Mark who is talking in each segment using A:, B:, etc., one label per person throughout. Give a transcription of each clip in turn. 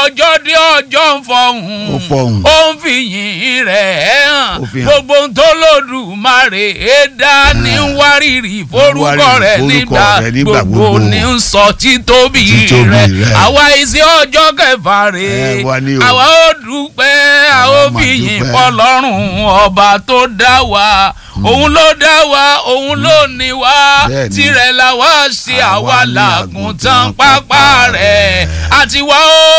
A: ọjọ́ dé ọjọ́ ń
B: Ó
A: fọhùn
B: fọhùn.
A: ó ń fi yìn rẹ̀ hàn
B: Ó fi hàn.
A: gbogbo ohun tó lòdùmarè é dá ní wárìrì forúkọ
B: wárìrì
A: rẹ̀
B: forúkọ
A: nígbà
B: rẹ̀ nígbà
A: gbogbo
B: gbogbo.
A: ní ń sọ títóbi
B: Títóbi
A: rẹ̀
B: rẹ̀.
A: àwa ìsí ọjọ́ kẹfà rè
B: Ẹ, wá ní o.
A: àwa ó dúpẹ́ a ó
B: Àwa máa
A: fi yìn
B: dúpẹ́.
A: fọlọ́run ọba tó dá wa òun ló dá wa òun ló ní wa
B: Bẹ́ẹ̀ni.
A: tirẹ̀ la wá ṣe
B: Àwa
A: àwa
B: ní
A: làgùntàn
B: àgùntàn
A: pápá
B: pápá
A: rẹ̀
B: rẹ̀.
A: àti wá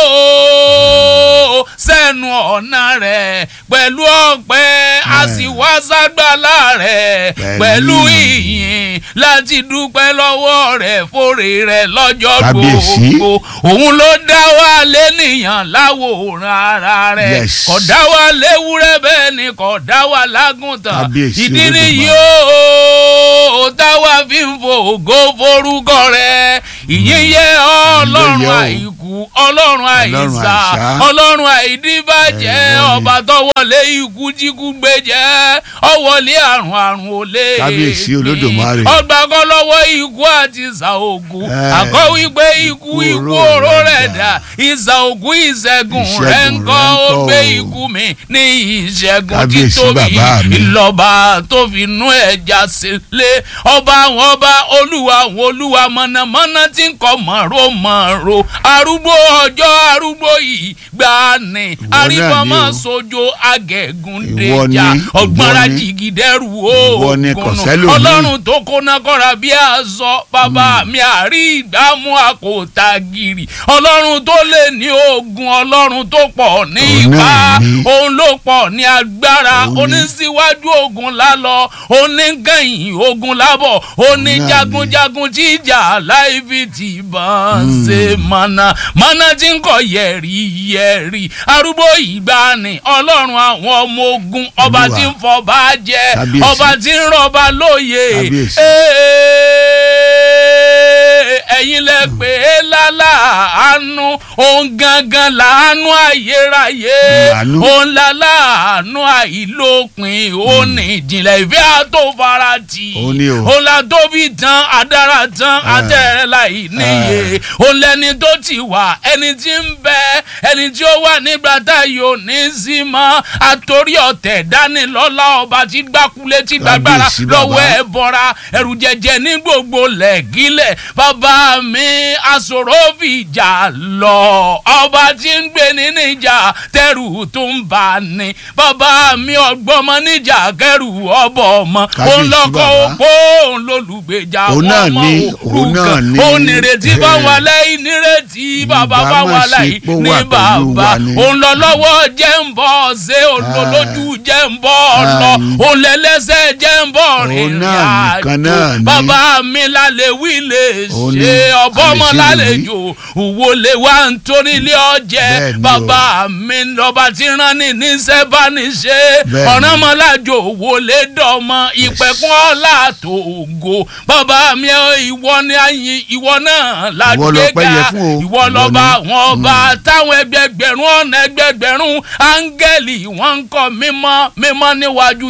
A: ó sẹ́nu ọ̀nà rẹ̀ pẹ̀lú ọpẹ́ a sì wá ságbálá rẹ̀
B: Pẹ̀lú
A: pẹ̀lú
B: ìyìn.
A: ìyìn láti dúpẹ́ lọ́wọ́ rẹ̀ fòrè rẹ̀ lọ́jọ́
B: Kábíyèsí.
A: gbogbo òun ló dá wa lẹ́nìyàn láwòrán ara rẹ̀
B: Yes.
A: kò dá wa léwúrẹ́ bẹ́ẹ̀ ni kò dá wa lágùntàn
B: Kábíyèsí
A: ìdí
B: Olódùmarè.
A: nìyí ó táwa fi ń fò ògo forúkọ rẹ̀ ìyìn yẹ ọlọ́run
B: Ìyìn yẹ o.
A: àìkú ọlọ́run àìsà
B: àìsà.
A: ọlọ́run àìdíbàjẹ́
B: Ẹ, wọ́n ni.
A: ọba tọwọlé ikú jíkú gbẹjẹ́ ọwọlé àrùn àrùn olè
B: Kábíyèsí Olódùmarè.
A: ọgbà kan lọ́wọ́ ikú àti ìsà ògùn
B: Ẹ,
A: àkọ́ wípé ikú
B: ikú
A: ikú
B: oró
A: oró
B: rẹ̀
A: rẹ̀
B: dà.
A: dà ìsà ògùn ìṣẹ́gun
B: Ìṣẹ́gun
A: rẹ̀ ń kọ́
B: rẹ̀ ń
A: ó
B: kọ́
A: gbé
B: o.
A: ikú mi ní ìṣẹ́gun
B: Kábíyèsí
A: títóbi
B: bàbá mi.
A: ìlọ́ba tó fi nú ẹja sílé ọba àwọn ọba olúwa àwọn olúwa mọ̀nàmọ́ná tí ń kọ́ mọ̀ró mọ̀ró arúgbó ọjọ́ arúgbó yìí gbà ní
B: náà
A: arífọ́mọ́
B: ni o.
A: sojo agẹ̀gùn
B: Ìwọ ni,
A: dèjà
B: ìwọ
A: ọ̀gbọ́nra
B: ni.
A: jìgìdẹ́rù
B: Ìwọ ni, kò
A: oògùn
B: sẹ́lòmíì.
A: ọlọ́run tó kóná kọ́ra bí aṣọ bàbá mi àrí ìdámú àkótá gírì ọlọ́run tó lè ní ogun ọlọ́run tó pọ̀ ní
B: Òun
A: ipá
B: náà ni.
A: òun ló pọ̀ ní agbára
B: Òun ni.
A: oníṣíwájú ogun lálọ onígẹ̀yìn ogun lábọ̀ oníjagunjagun tí ìjà láì fi ti bàn ṣe mọ̀nà mọ̀nà tí ń kọ̀ yẹ̀rì yẹ̀rì arúgbó ìgbàanì ọlọ́run àwọn ọmọ ogun ọba
B: Olúwa.
A: tí ń fọba jẹ
B: Kábíyèsí.
A: ọba tí ń rọba lóye
B: Kábíyèsí.
A: Ee, ẹ̀yin lẹ pè é láláàánú òun gangan làánú ayérayé
B: Àánú.
A: òun láláàánú àìlópin òun ní ìjìnlẹ̀ ìfẹ́ àtòfarati
B: Òun ni o.
A: òun la tóbi tán adára tán atẹ́rẹ́ láì níye òun lẹni tó ti wà ẹni tí ń bẹ ẹni tí ó wà nígbà tá yóò ní sí mọ́ àtòrí ọ̀tẹ̀ dánilọ́lá ọba tí gbákulé tí gbàgbára
B: Kábíyèsí bàbá.
A: lọ́wọ́ ẹ̀ bọ́ra ẹ̀rù jẹjẹ ní gbogbo lẹ́gílẹ̀ bàbá mi aṣòro fìjà lọ ọba tí ń gbé ní níjà tẹrù tó ń bà ní bàbá mi ọgbọ́mọ níjà kẹrù ọbọ̀ ọmọ
B: Kábíyèsí
A: òun lọ́kọ̀
B: bàbá.
A: òpó òun lólùgbèjà
B: Òun náà
A: ọmọ
B: ni, òun náà
A: òrukàn
B: ni.
A: òun nìrètí bá wà lẹ́yìn nírètí bàbá
B: Ìbá
A: bá
B: má
A: wà
B: ṣe
A: láyìn
B: pé ó
A: ní
B: wà pẹ̀lú
A: bàbá
B: wa ni.
A: òun lọ lọ́wọ́ jẹ́ ń bọ̀ ṣé olólójú jẹ́ ń bọ̀ lọ
B: Àmín.
A: òun lẹ́lẹ́sẹ̀ jẹ́ ń bọ̀
B: Òun
A: rìnrìn
B: náà nìkan
A: àjò
B: náà ni.
A: bàbá mi lálẹ́ wí lè
B: Òun ni,
A: ṣe ọbọ̀mọ
B: àlè ṣe lè
A: lálejò òwò lè wá nítorí ilé ọjẹ́
B: Bẹ́ẹ̀ ni o.
A: bàbá mi lọ́ba tí rán ní níṣẹ́ bá ní ṣe
B: Bẹ́ẹ̀ ni.
A: ọ̀ràn mọ́lájò òwò lè dọ̀mọ ìpẹ̀kun ọ̀la tó ògo bàbá mi ìwọ ni ayin ìwọ náà
B: Ìwọ lọpẹ́
A: lágbèéká
B: yẹ fún o.
A: ìwọ
B: Ìwọ
A: lọ́ba
B: ni.
A: àwọn ọba táwọn ẹgbẹgbẹ̀rún ọ̀nà ẹgbẹgbẹ̀rún áńgẹ́lì wọ́n ń kọ́ mímọ́ mímọ́ níwájú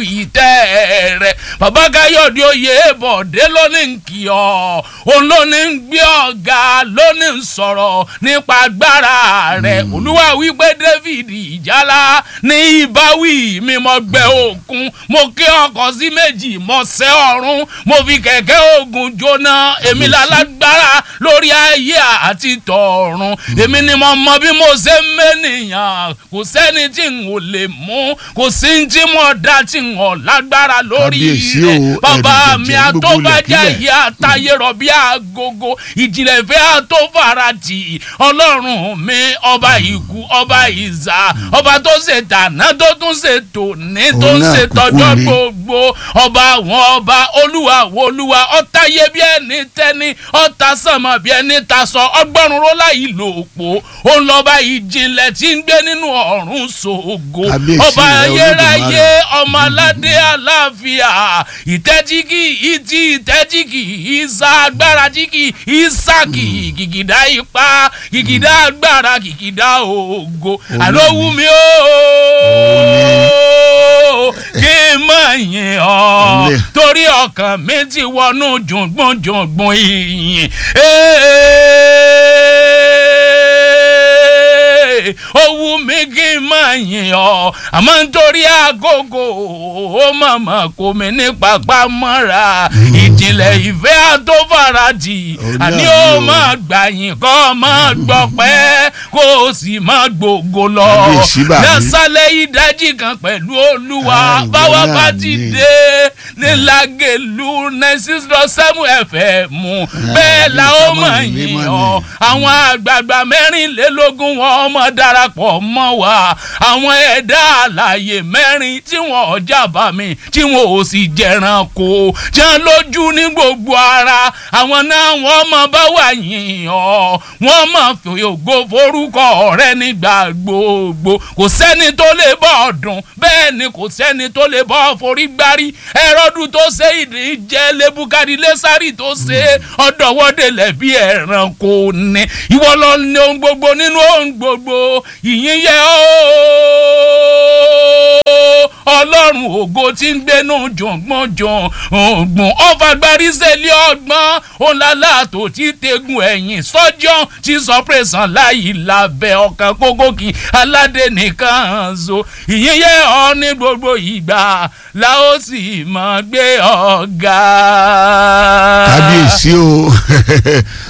A: ìtẹ́ rẹ̀ bàbá káyọ̀dé oyè bọ̀dé lónìí ń kí ọ òun lónìí ń gbé ọ̀gá lónìí ń sọ̀rọ̀ nípa agbára rẹ̀ olúwa wípé david ìjálá ní ìbáwí mi mo gbẹ òkun mo ké ọkọ̀ sí méjì mo sẹ́ ọ̀run mo fi kẹ̀kẹ́ ogun jóná èmi lálágbára lórí ayé àti tọ̀run èmi ni mo mọ bí mo ṣe ń mẹ́nìyàn kò sẹ́ni tí n ò lè mú kò sí ní tí mo dá tí n ò lágbára lórí
B: Kábíyèsí o,
A: rẹ̀ bàbá
B: ẹ̀rù
A: mi
B: jẹ̀jẹ̀ gbogbo
A: àtọ́bàjá
B: lẹ̀kílẹ̀.
A: yìí àtayé rọ̀bí àgógó ìjìnlẹ̀ ìfẹ́ àtọ́farati ọlọ́run mi ọba ìkú ọba ìzà ọba tó ṣe tàná tó tún ṣe tòní tó
B: Òun
A: ń
B: náà
A: ṣe
B: kúkú
A: tọjọ́
B: ni.
A: gbogbo ọba àwọn ọba olúwa wo olúwa ọ̀tayé bí ẹni tẹ́ni ọ̀tá sànmọ́ bí ẹni tasọ ọgbọ́run rólá yìí lò pọ̀ òun lọ́ba ìjìnlẹ̀ tí ń gbé nínú ọ̀run ṣògo
B: Kábíyèsí
A: ọba
B: rẹ̀
A: ayérayé
B: Olódùmarè.
A: ọmọ aládé àlàáfíà ìtẹ́jíkì ìtì ìtẹ́jíkì ìsà agbára jíkì ìsàkì kìkìdá ipá kìkìdá agbára kìkìdá ògo àlówú mi ó kí n mọ̀ yìn ọ́
B: Olè.
A: torí ọkàn mi ti wọnú jùngbùn jùngbùn ìyìn ó wù mí kí n máa yìn ọ́ àmọ́ nítorí àkókò ó mọ̀mọ́ kò mí ní pápá mọ́ra ìjìnlẹ̀ ìfẹ́ àtọ́fàràjì
B: Òun
A: àní
B: náà
A: ó
B: ni o.
A: máa gbàyìn kọ́ máa gbọ́pẹ́ kó o sì máa gbògo lọ
B: Kábíyèsí bàbá mi.
A: lọ́sàlẹ̀ ìdájí kan pẹ̀lú olúwa
B: Ah, ìwọ
A: báwa
B: náà
A: bá ti
B: ni.
A: dé ní lágẹ̀lú nine six dot seven fm bẹ́ẹ̀ la ó
B: bí
A: mọ̀
B: sábà ní
A: yín
B: mímọ́
A: ọ́
B: ni.
A: àwọn àgbààgbà mẹ́rìnlélógún wọn mọ̀ darapọ̀ mọ́ wa àwọn ẹ̀dá àlàyé mẹ́rin tí wọn ò jábà mi tí wọn ò sì jẹran kó jẹun lójú ní gbogbo ara àwọn náà wọ́n mọ̀ bá wà yín ọ́ wọ́n mọ̀ fi ògo forúkọ rẹ nígbà gbogbo kò sẹ́ni tó lè bọ́ ọ̀dùn bẹ́ẹ̀ ni kò sẹ́ni tó lè bọ́ forí gbárí ẹ̀rọ́dún tó ṣe ìdí jẹ́ lébùkárì lẹ́sàrì tó ṣe ọ̀dọ̀wọ́dẹ lẹ́bí ẹ̀rànkò ní ìwọ lọ ní ohun gbogbo nínú ohun gbogbo ìyìn yẹ ooo ọlọ́run ògo tí ń gbénú jọ̀ngbọ̀n jọ̀ngbọ̀n ọ̀fàgbárí sẹ́lẹ̀ ọgbọ́n ọ̀làlà tó ti tegun ẹ̀yìn sọ́jọ́ tí sọ pé sàn láyìí lábẹ́ ọkàn kókókì aládé nìkan so ìyìn yẹ ọ ní gbogbo ìgbà la ó sì máa gbé ọ̀gá.
B: kábíyèsí o